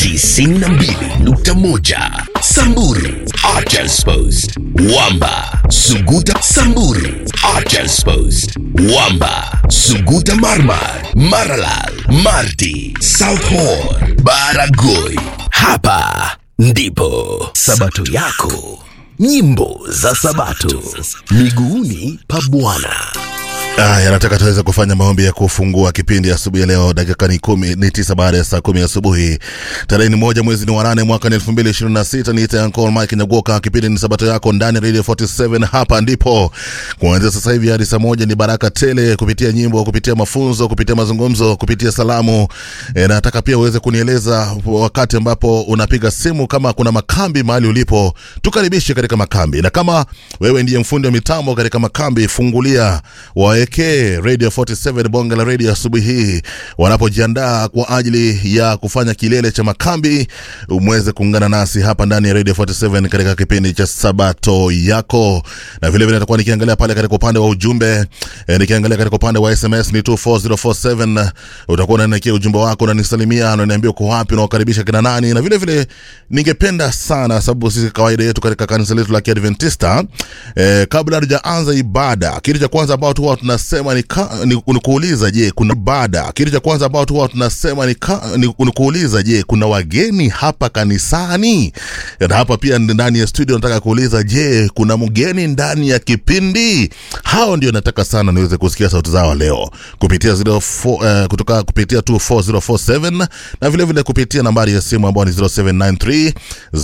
92.1 Samburu Archers Post Wamba Suguta Samburu Archers Post Wamba Suguta Marmar Maralal Marti South Horn Baragoi Hapa ndipo Sabato yako Nyimbo za Sabato miguuni pa Bwana. Aya, nataka tuweze kufanya maombi ya kufungua kipindi asubuhi ya leo. Dakika ni kumi ni tisa baada ya saa kumi asubuhi, tarehe ni moja mwezi ni wa nane mwaka ni elfu mbili ishirini na sita. Niite Uncle Mike Nyagoka. Kipindi ni sabato yako ndani ya Radio 47. Hapa ndipo kuanzia sasa hivi hadi saa moja ni baraka tele, kupitia nyimbo, kupitia mafunzo, kupitia mazungumzo, kupitia salamu. E, nataka pia uweze kunieleza wakati ambapo unapiga simu, kama kuna makambi mahali ulipo, tukaribishe katika makambi, na kama wewe ndiye mfundi wa mitambo katika makambi, fungulia waekee Radio 47 bonge la radio asubuhi hii wanapojiandaa kwa ajili ya kufanya kilele cha makambi, umweze kuungana nasi hapa ndani ya Radio 47 katika kipindi cha sabato yako, na vile vile nitakuwa nikiangalia pale katika upande wa ujumbe e, nikiangalia katika upande wa SMS ni 24047 utakuwa unaniandikia ujumbe wako, unanisalimia, unaniambia uko wapi, unawakaribisha kina nani, na vile vile ningependa sana, sababu sisi kawaida yetu katika kanisa letu la Kiadventista e, kabla hatujaanza ibada, kitu cha kwanza ambao tu huwa tunasema ni, ka, ni, ni kuuliza je, kuna ibada. Kitu cha kwanza ambao tu huwa tunasema ni, ka, ni, ni kuuliza je, kuna wageni hapa kanisani? Na hapa pia ndani ya studio nataka kuuliza je, kuna mgeni ndani ya kipindi? Hao ndio nataka sana niweze kusikia sauti zao leo kupitia 04, uh, kutoka kupitia 24047 na vile vile kupitia nambari ya simu ambayo ni 0793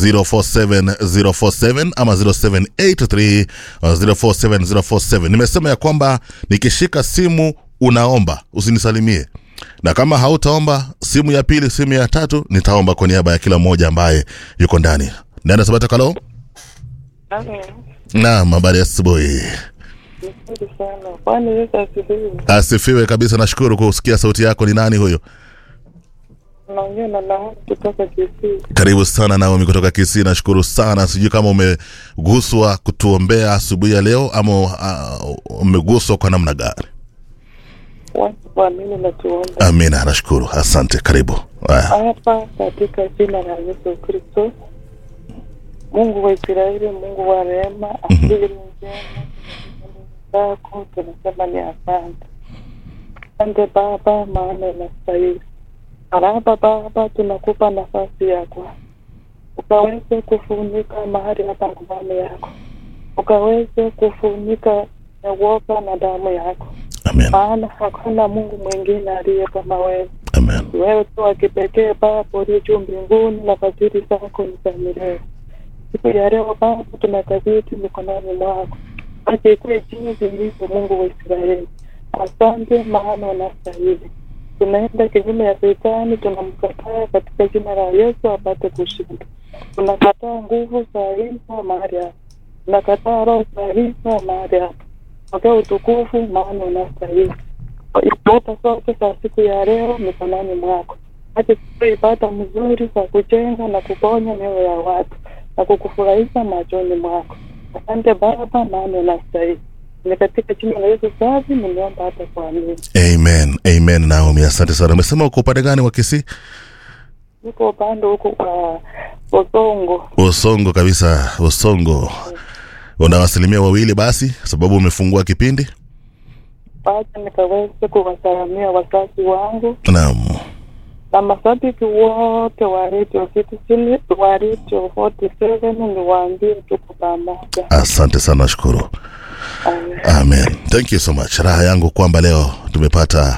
047047 ama 0783 uh, 047047. Nimesema ya kwamba nikishika simu unaomba usinisalimie, na kama hautaomba simu ya pili, simu ya tatu, nitaomba kwa niaba ya kila mmoja ambaye yuko ndani. Nenda Sabato Kalo. Naam, habari ya asubuhi. Nzuri sana. Bwana Yesu asifiwe. Asifiwe kabisa, nashukuru kusikia sauti yako. Ni nani huyo? Naongea na Naomi kutoka Kisii. Karibu sana Naomi kutoka Kisii, nashukuru sana. Sijui kama umeguswa kutuombea asubuhi ya leo ama uh, umeguswa kwa namna gani? Watu waamini na tuombe. Amina, nashukuru, asante. Karibu. Haya. Hapa katika jina la Yesu Kristo, Mungu wa Israeli, Mungu wa rehema, akili ni njema zako, tunasema ni asante. Asante Baba, maana unastahili. Baraba Baba, tunakupa nafasi yako ukaweze kufunika mahali hapa nguvani yako, ukaweze kufunika nyawoka na damu yako, Amen. maana hakuna Mungu mwingine aliye kama wewe. Amen. Wewe tu wa kipekee Baba uliye juu mbinguni, na fadhili zako ni za milele. Siku ya leo Baba, tunakabidhi mikononi mwako, acha ikuwe jinsi ilivyo, Mungu wa Israeli. Asante, maana unastahili. Tunaenda kinyume ya shetani, tunamkataa katika jina la Yesu apate kushinda. Tunakataa nguvu za giza mahali hapa, tunakataa roho za giza mahali hapa. Pokea utukufu, maana unastahili ibada zote za siku ya leo mikononi mwako. Acha tuwe ibada mzuri za kujenga na kuponya mioyo ya watu na kukufurahisha machoni mwako. Asante Baba, maana unastahili. Ni katika jina la Yesu safi nimeomba hata kuamini. Amen. Amen. Naomi, asante sana. Umesema uko upande gani wa Kisii? Niko upande huko kwa Bosongo. Usongo kabisa, Usongo. Una asilimia wawili basi, sababu umefungua kipindi. Acha nikaweze kuwasalamia wazazi wangu Naam. na mashabiki wote wa Radio Citizen, wa Radio 47 niwaambie tuko pamoja. Asante sana, nashukuru. Amen. Amen. Thank you so much. Raha yangu kwamba leo tumepata